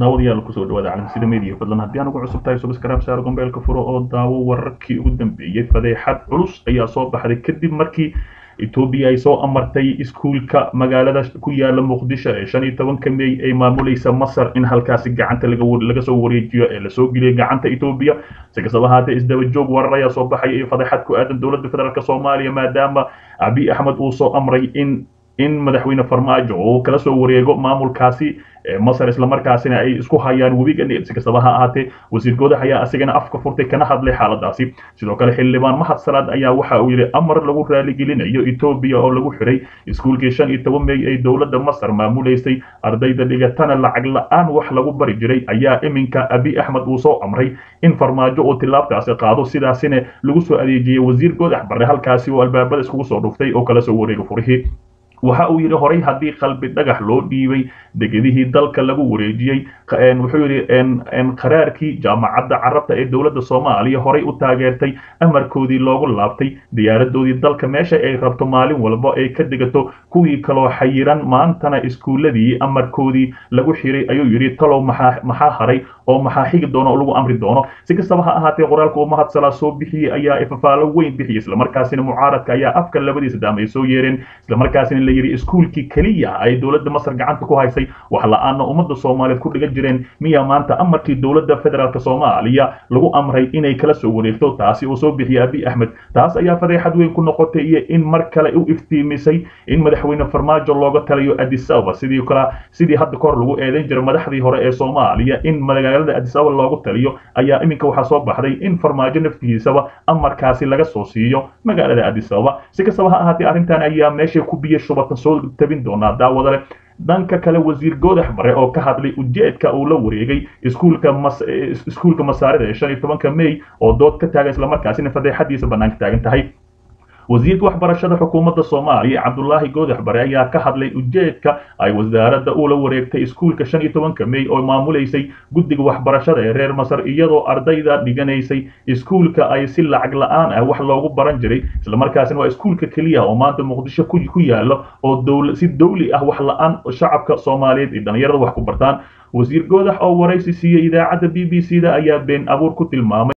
daawadayaal kusoo dhawaada calansida media fadlan haddii aan ugu cusub tahay subscribe saaro gombeelka furo oo daawo wararkii ugu dambeeyey fadeexad culus ayaa soo baxday kadib markii etoobiya ay soo amartay iskuulka magaalada ku yaala muqdisho ee shan iyo tobanka mey ay maamulaysa masar in halkaasi gacanta laga soo wareejiyo ee lasoo geliyay gacanta etoobiya si kastaba ahaatee isdaba joog warar ayaa soo baxaya iyo fadeexad ku aadan dowladda federaalk soomaaliya maadaama abiy axmed uu soo amray in in madaxweyne farmaajo uu kala soo wareego maamulkaasi masar islamarkaasina ay isku hayaan webiga nil si kastaba ha ahaatee wasiir goodax ayaa asigana afka furtay kana hadlay xaaladaasi sidoo kale xildhibaan mahad salaad ayaa waxa uu yidhi amar lagu raaligelinayo etoobiya oo lagu xiray iskuulkii shan iyo toban mey ay dowladda masar maamulaysay ardayda dhigatana lacag la-aan wax lagu bari jiray ayaa iminka abiy axmed uu soo amray in farmaajo uu tilaabtaasi qaado sidaasina lagu soo adeejiyey wasiir goodax barre halkaasi oo albaabada iskugu soo dhuftay oo kala soo wareega furihii waxa uu yidhi horay haddii qalbi dhagax loo dhiibay degedihii dalka lagu wareejiyey wuxuu yidhi qaraarkii jaamacadda carabta ee dowladda soomaaliya horay u taageertay amarkoodii loogu laabtay diyaaradoodii dalka meesha ay rabto maalin walba ay ka degato kuwii kaloo xayiran maantana iskuuladii amarkoodii lagu xiray ayuu yidhi talow maxaa haray oo maxaa xigi doono oo lagu amri doono si kastaba ha ahaatee qoraalka uu mahadsalaa soo bixiyey ayaa ifafaalo weyn bixiyey islamarkaasina mucaaradka ayaa afka labadiisa daam ay soo yeereen islamarkaasina la yidhi iskuulkii keliya ay dowladda masar gacanta ku haysay wax la-aana ummadda soomaaliyeed ku dhigan jireen miyaa maanta amarkii dowladda federaalk soomaaliya lagu amray inay kala soo wareegto taasi uu soo bixiyey abiy axmed taas ayaa fadeexad weyn ku noqotay iyo in mar kale u iftiimisay in madaxweyne farmaajo looga taliyo addis ababa sidii kale sidii hadda kahor lagu eedeyn jiray madaxdii hore ee soomaaliya in magaalada addis ababa loogu taliyo ayaa iminka waxaa soo baxday in farmaajo naftigiisaba amarkaasi laga soo siiyo magaalada addis ababa si kastaba ha ahaatee arrintan ayaa meesha ku biyo shubatan soo tabin doonaa daawada leh dhanka kale wasiir goodax bare oo ka hadlay ujeedka uu la wareegay iskuulka mas iskuulka masaarida ee shan iyo tobanka mey oo dood ka taagan islamarkaasina fadeexadiisa bannaanka taagan tahay wasiirka waxbarashada xukuumadda soomaaliya cabdulaahi goodax bare ayaa ka hadlay ujeedka ay wasaaradda ula wareegtay iskuulka shan iyo tobanka mey oo maamulaysay guddiga waxbarashada ee reer masar iyadoo ardayda dhiganaysay iskuulka ay si lacag la-aan ah wax loogu baran jiray islamarkaasina waa iskuulka keliya oo maanta muqdisho ku yaalo oo si dawli ah wax la-aan shacabka soomaaliyeed iyo dhalinyarada wax ku bartaan wasiir goodax oo waraysi siiyey idaacadda b b c da ayaa been abuur ku tilmaamay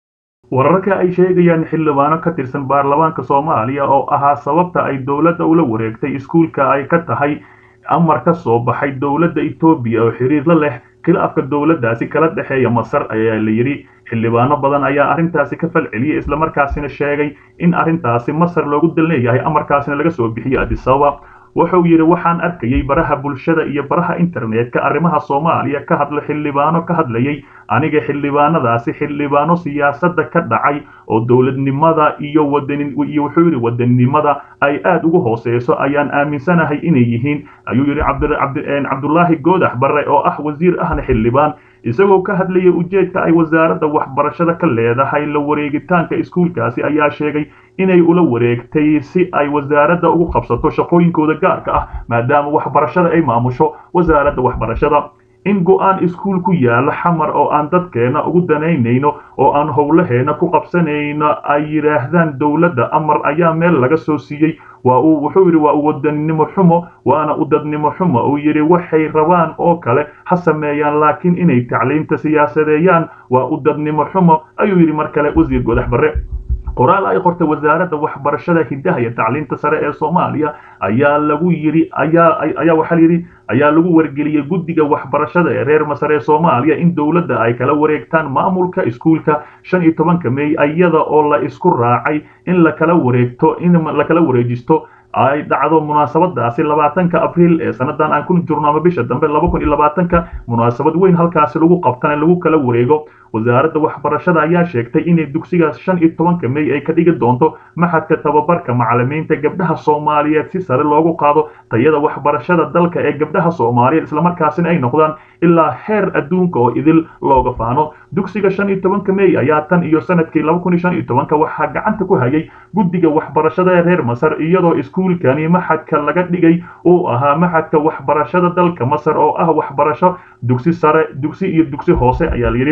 wararka ay sheegayaan xildhibaano ka tirsan baarlamaanka soomaaliya oo ahaa sababta ay dowladda ula wareegtay iskuulka ay ka tahay amar ka soo baxay dowladda etoobiya oo xiriir la leh khilaafka dowladdaasi kala dhexeeya masar ayaa la yidhi xildhibaano badan ayaa arrintaasi ka falceliyey islamarkaasina sheegay in arrintaasi masar loogu dal leeyahay amarkaasina laga soo bixiyey addis ababa wuxuu yidhi waxaan arkayay baraha bulshada iyo baraha internetka arrimaha soomaaliya ka hadla xildhibaano ka hadlayay aniga xildhibaanadaasi xildhibaano siyaasadda ka dhacay oo dowladnimada iyo wadanin iyo wuxuu yidhi wadannimada ay aad ugu hooseyso ayaan aaminsanahay inay yihiin ayuu yidhi cabdulaahi goodax barre oo ah wasiir ahna xildhibaan isagoo ka hadlayay ujeedka ay wasaaradda waxbarashada ka leedahay la wareegitaanka iskuulkaasi ayaa sheegay inay ula wareegtay si ay wasaaradda ugu qabsato shaqooyinkooda gaarka ah maadaama waxbarashada ay maamusho wasaaradda waxbarashada in go-aan iskuul ku yaala xamar oo aan dadkeena ugu danaynayno oo aan howlaheena ku qabsanayno ay yidhaahdaan dowladda amar ayaa meel laga soo siiyey waa uu wuxuu yidhi waa uwadannimo xumo waana u dadnimo xumo uu yidhi waxay rabaan oo kale ha sameeyaan laakiin inay tacliinta siyaasadeeyaan waa u dadnimo xumo ayuu yidhi mar kale wasiir godax barre qoraal ay qortay wasaaradda waxbarashada hiddaha iyo tacliinta sare ee soomaaliya ayaa lagu yidhi ayaa ayaa waxaa layidhi ayaa lagu wargeliyey guddiga waxbarashada ee reer masar ee soomaaliya in dowladda ay kala wareegtaan maamulka iskuulka shan iyo tobanka mey iyada oo la isku raacay in lakala wareegto in lakala wareejisto ay dhacdo munaasabadaasi labaatanka abriil ee sanadan aan ku jirno ama bisha dambe laba kun iyo labaatanka munaasabad weyn halkaasi lagu qabtana lagu kala wareego wasaaradda waxbarashada ayaa sheegtay inay dugsigaas shan iyo tobanka mey ay ka dhigi doonto maxadka tababarka macalimiinta gabdhaha soomaaliyeed si sare loogu qaado tayada waxbarashada dalka ee gabdhaha soomaaliyeed islamarkaasina ay noqdaan ilaa heer adduunka oo idil looga faano dugsiga shan iyo tobanka mey ayaa tan iyo sanadkii laba kun iyo shan iyo tobanka waxaa gacanta ku hayay guddiga waxbarashada ee reer masar iyadoo iskuulkani maxadka laga dhigay uu ahaa maxadka waxbarashada dalka masar oo ah waxbarasho dugsi sare dugsi iyo dugsi hoose ayaa layidhi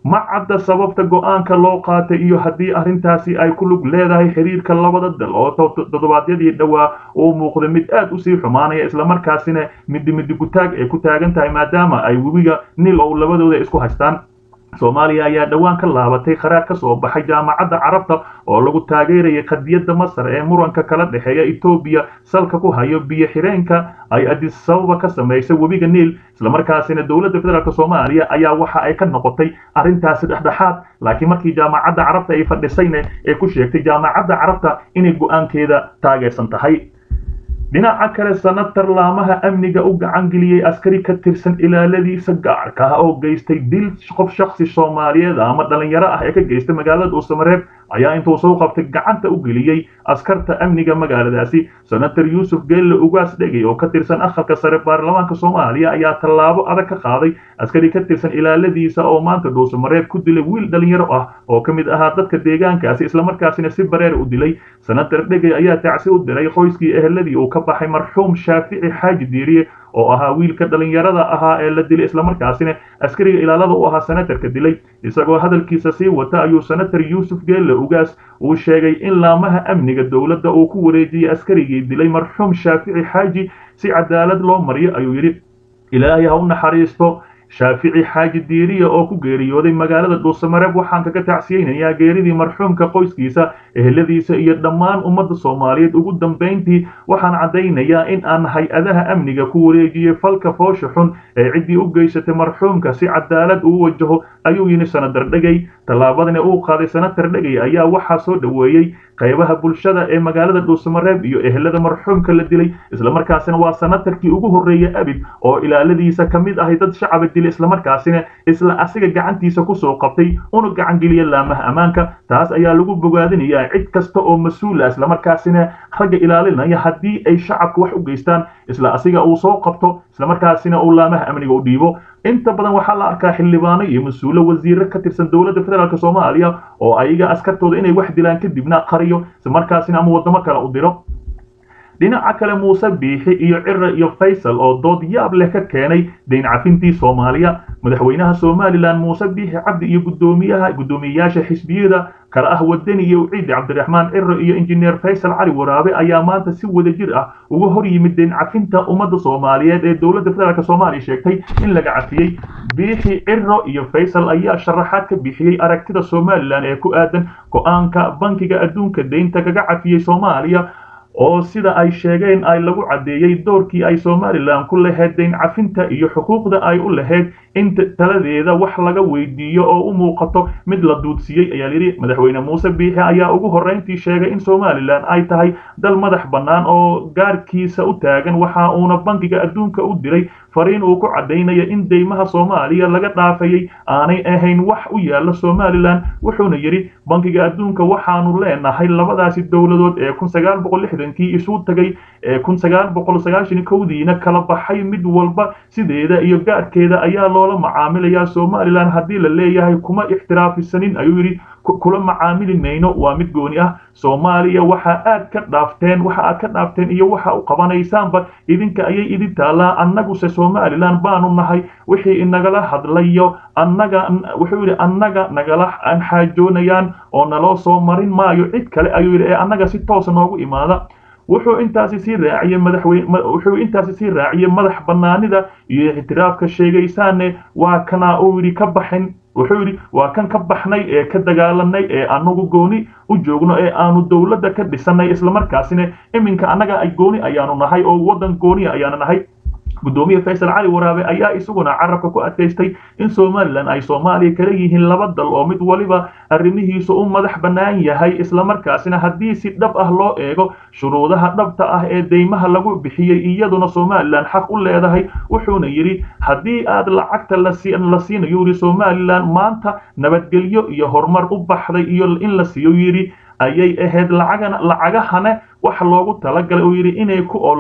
ma cadda sababta go-aanka loo qaatay iyo haddii arrintaasi ay ku lug leedahay xiriirka labada dal oo toddobaadyadii dhowaa uu muuqda mid aad usii xumaanaya islamarkaasina middi middi kutaag ay ku taagan tahay maadaama ay webiga nil oo labadooda isku haystaan soomaaliya ayaa dhowaan ka laabatay qaraar ka soo baxay jaamacadda carabta oo lagu taageerayay qadiyadda masar ee muranka kala dhexeeya etoobiya salka ku hayo biyo xireenka ay adisababa ka samaysay webiga niil islamarkaasina dowladda federaalk soomaaliya ayaa waxa ay ka noqotay arrintaasi dhexdhexaad laakiin markii jaamacadda carabta ay fadhisayna ee ku sheegtay jaamacadda carabta inay go-aankeeda taageersan tahay dhinaca kale sanatar laamaha amniga u gacan geliyey askari ka tirsan ilaaladiisa gaarka ah oo geystay dil qof shaksi soomaaliyeed ama dhalinyaro ah ee ka geystay magaalada dhuusamareeb ayaa intuu soo qabtay gacanta u geliyey askarta amniga magaaladaasi senator yuusuf geelle ugaas dhegey oo ka tirsan akhalka sare baarlamaanka soomaaliya ayaa tallaabo adag ka qaaday askari ka tirsan ilaaladiisa oo maanta dhuusamareeb ku dilay wiil dhalinyaro ah oo ka mid ahaa dadka deegaankaasi islamarkaasina si bareer u dilay senator dhegey ayaa tacsi u diray qoyskii eheladii uu ka baxay marxuum shaafici xaaji diiriye oo ahaa wiilka dhalinyarada ahaa ee la dilay islamarkaasina askariga ilaalada u ahaa senatarka dilay isagoo hadalkiisa sii wata ayuu senator yuusuf geelle ugaas uu sheegay in laamaha amniga dowladda uu ku wareejiyey askarigii dilay marxuum shaafici xaaji si cadaalad loo mariyo ayuu yidhi ilaahay ha u naxariisto shaafici xaaji diiriya oo ku geeriyooday magaalada dhuusamareeb waxaan kaga tacsiyeynayaa geeridii marxuumka qoyskiisa eheladiisa iyo dhammaan ummadda soomaaliyeed ugu dambayntii waxaan caddaynayaa in aan hay-adaha amniga ku wareejiyey falka foosha xun ee ciddii u geysatay marxuumka si cadaalad uu wajaho ayuu yidhi senatar dhegey tallaabadani uu qaaday senatar dhegey ayaa waxaa soo dhoweeyey qaybaha bulshada ee magaalada dhuusamareeb iyo ehelada marxuumka la dilay islamarkaasina waa senatarkii ugu horreeyey abid oo ilaaladiisa ka mid ahay dad shacaba dilay islamarkaasina isla asiga gacantiisa kusoo qabtay una gacan geliya laamaha ammaanka taas ayaa lagu bogaadinayaa cid kasta oo mas-uula islamarkaasina ragga ilaalinaya haddii ay shacabka wax u geystaan isla asiga uu soo qabto islamarkaasina uu laamaha amniga u dhiibo inta badan waxaa la arkaa xildhibaano iyo mas-uulo wasiiro ka tirsan dowladda federaalk soomaaliya oo ayaga askartooda inay wax dilaan kadibna qariyo islamarkaasina ama waddamo kale u diro dhinaca kale muuse biixi iyo cira iyo faysal oo dood yaab leh ka keenay dayn cafintii soomaaliya madaxweynaha somalilan muuse biixi cabdi iyo gudoomiyaha guddoomiyeyaasha xisbiyada kale ah wadani iyo ciidi cabdiraxmaan ciro iyo injineer faysal cali waraabe ayaa maanta si wadajir ah uga hor yimid dayn cafinta ummadda soomaaliyeed ee dowladda federaalk soomaaliya sheegtay in laga cafiyey biixi ciro iyo faysal ayaa sharaxaad ka bixiyey aragtida somalilan ee ku aadan go-aanka bankiga adduunka deynta kaga cafiyey soomaaliya oo sida ay sheegeen ay lagu caddeeyey doorkii ay somalilan ku lahayd dayn cafinta iyo xuquuqda ay u lahayd in taladeeda wax laga weydiiyo oo u muuqato mid la duudsiiyey ayaa yidhi madaxweyne muuse biixi ayaa ugu horrayntii sheegay in somalilan ay tahay dal madax bannaan oo gaarkiisa u taagan waxa uuna bankiga adduunka u diray fariin uu ku caddaynaya in deymaha soomaaliya laga dhaafayay aanay ahayn wax u yaalla somalilan wuxuuna yidhi bankiga adduunka waxaanu leenahay labadaasi dowladood ee kun sagaal boqol lixdankii isu tagay ee kun sagaal boqol sagaashan kowdiina kala baxay mid walba sideeda iyo gaarkeeda ayaa loola macaamilayaa somalilan haddii la leeyahay kuma ixtiraafisanin ayuu yidhi kula macaamili mayno waa mid gooni ah soomaaliya waxa aad ka dhaafteen waxa aad ka dhaafteen iyo waxa u qabanaysaanba idinka ayay idin taallaa annaguse somalilan baanu nahay wixii inagala hadlayo annaga wuxuu yidhi annaga nagala xaajoonayaan oo naloo soo marin maayo cid kale ayuu yidhi ee annaga si toosa noogu imaada wuxuu intaasi sii raaciyey madaxweyne wuxuu intaasi sii raaciyey madax bannaanida iyo ixtiraafka sheegaysaane waa kana uu yidhi ka baxin wuxuu yidhi waa kan ka baxnay ee ka dagaalanay ee anagu gooni u joogno ee aanu dowladda ka dhisanay islamarkaasina iminka annaga ay gooni ayaanu nahay oo waddan gooniya ayaanu nahay gudoomiye faysal cali waraabe ayaa isaguna carabka ku adkaystay in somalilan ay soomaaliya kala yihiin laba dal oo mid waliba arrimihiisu u madax bannaan yahay islamarkaasina haddii si dhab ah loo eego shuruudaha dhabta ah ee deymaha lagu bixiyey iyaduna somalilan xaq u leedahay wuxuuna yidhi haddii aad lacagta la siinayo yidhi somalilan maanta nabadgelyo iyo horumar u baxday iyo in la siiyo yidhi ayay ahayd lacagana lacagahana wax loogu talagalay uu yidhi inay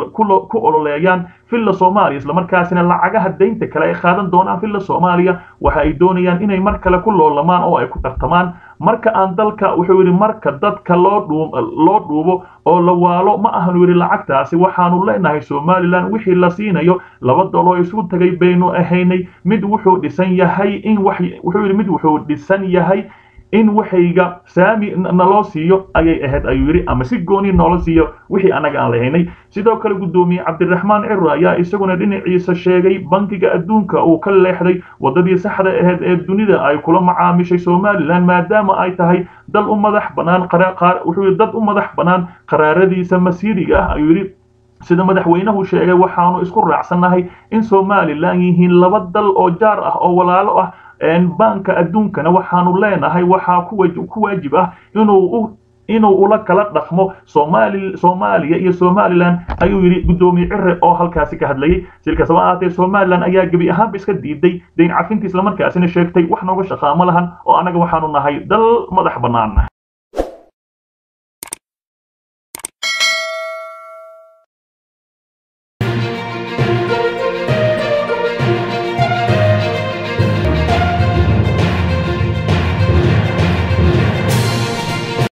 ku ololeeyaan villa soomaaliya islamarkaasina lacagaha deynta kale ay qaadan doonaan villa soomaaliya waxa ay doonayaan inay mar kale ku loolamaan oo ay ku tartamaan marka aan dalka wuxuu yidhi marka dadka loo dhuu loo dhuubo oo la waalo ma ahanu yidhi lacagtaasi waxaanu leenahay somalilan wixii la siinayo laba daloo isu tagay baynu ahaynay mid wuxuu dhisan yahay in wax wuxuu yidhi mid wuxuu dhisan yahay in waxayga saami naloo siiyo ayay ahayd ayuu yidhi ama si gooni noola siiyo wixii annaga aan lahaynay sidoo kale guddoomiye cabdiraxmaan ciro ayaa isaguna dhinaciisa sheegay bankiga adduunka uu ka leexday waddadii saxda ahayd ee dunida ay kula macaamishay somalilan maadaama ay tahay dal u madax bannaan wuxuu yidhi dad u madax bannaan qaraaradiisa masiiriga ah ayuu yidhi sida madaxweynuhu sheegay waxaanu isku raacsannahay in somalilan yihiin laba dal oo jaar ah oo walaalo ah baanka adduunkana waxaanu leenahay waxaa ku waajib ah inuu inuu ula kala dhaqmo somaali soomaaliya iyo somalilan ayuu yidhi guddoomiye cire oo halkaasi ka hadlayay silkasaba ahaatee somalilan ayaa gebi ahaanba iska diiday dayn cafintii islamarkaasina sheegtay wax nooga shaqaamo lahan oo annaga waxaanu nahay dal madax bannaan